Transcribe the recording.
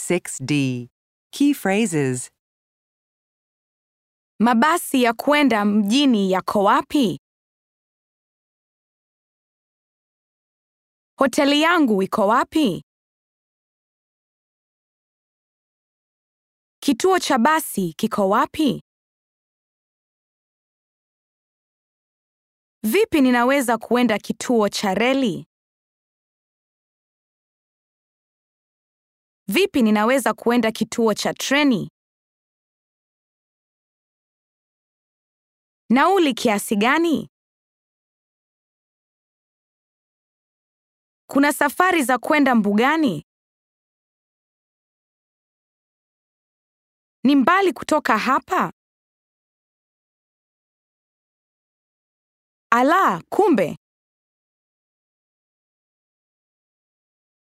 6D. Key phrases. Mabasi ya kwenda mjini yako wapi? Hoteli yangu iko wapi? Kituo cha basi kiko wapi? Vipi ninaweza kuenda kituo cha reli? Vipi ninaweza kuenda kituo cha treni? Nauli kiasi gani? Kuna safari za kwenda mbugani? Ni mbali kutoka hapa? Ala, kumbe